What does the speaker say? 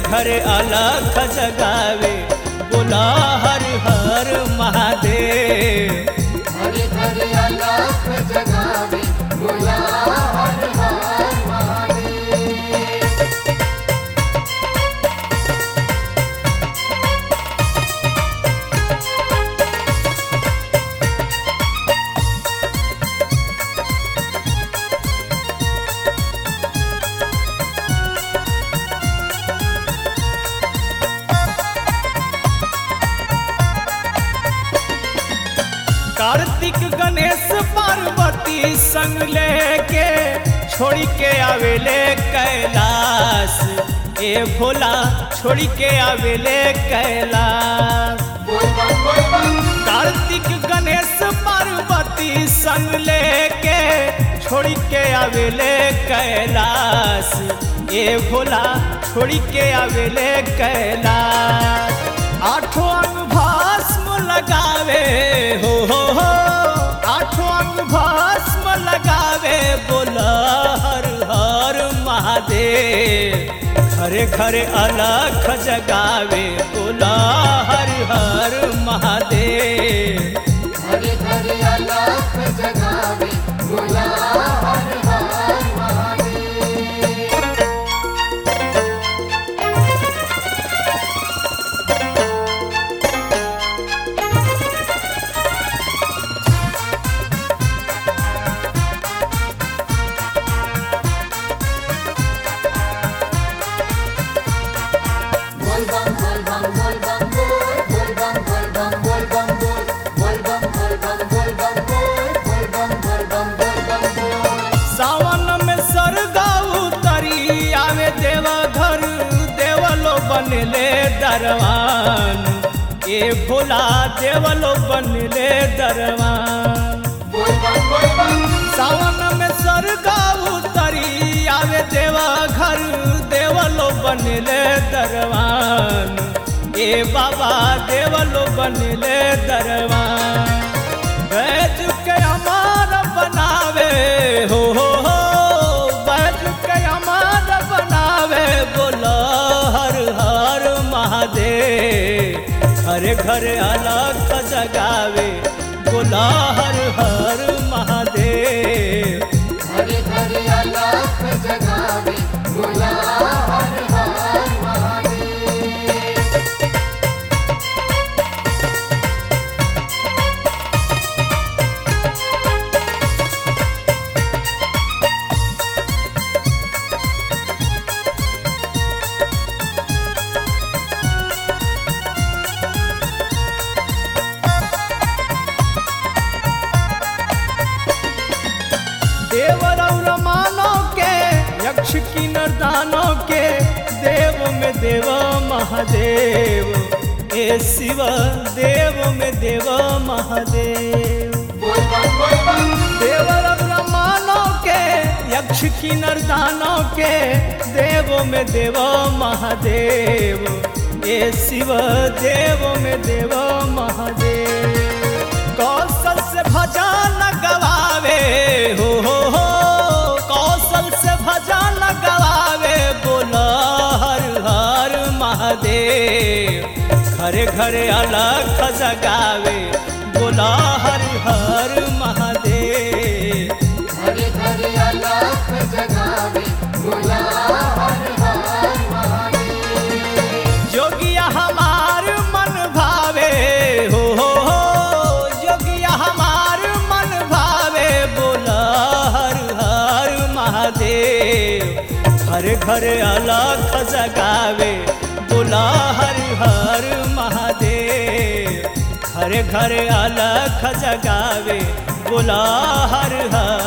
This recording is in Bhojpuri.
घरे अलख जगावे बोला हर हर महादेव हरे हरे अलख जगावे बोला हर हर महादेव कार्तिक गणेश पार्वती संग लेके छोड़ के आवेले कैलाश ए भोला छोड़ के आवेले कैलाश बोल बम बोल बम कार्तिक गणेश पार्वती संग लेके छोड़ के आवेले कैलाश ए भोला छोड़ के आवेले कैलाश आठों अंग भस्म लगावे हो हो हो आठों अंग भस्म लगावे बोला हर हर महादेव घरे घरे अलख जगावे बोला हर हर महादेव हरे हरे अलख जगावे बोला हर हर महादेव बोल बम बोल बम बोल बम बोल बोल बम बोल बम बोल बम बोल बोल बम बोल बम बोल बम बोल बोल बम बोल बम बोल बम बोल सावन में सरगा उतरी आवे देवा घर देवलो बनले दरवान ए भोला देवलो बनले दरवान बोल बम बोल बम सावन में सरगा उतरी आवे देवा घर देवलो बनले दरवान ए बाबा देवलो बनले दरवान बैज के अमार बनावे हो हो हो बैज के अमार बनावे बोला हर हर महादेव घरे घरे अलग जगावे बोला हर हर महादेव हरे हरे अलख जगावे बोला हर हर महादेव देवर और मानव के यक्ष की नरदानों के देव में देव महादेव ए शिव देव में देव महादेव बोल बम बोल बम देवर और मानव के यक्ष की नरदानों के देव में देव महादेव ए शिव देव में देव महादेव कौशल से भजन गवावे हो हो हो कौशल से भजन गवावे बोला हर हर महादेव घरे घरे अलग जगावे बोला हर हर महादेव हरे हरे अलख जगावे बोला हर हर महादेव जोगिया हमार मन भावे हो हो हो जोगिया हमार मन भावे बोला हर हर महादेव घर घर अलख जगावे बोला हर हर महादेव घर घर अलख जगावे बोला हर हर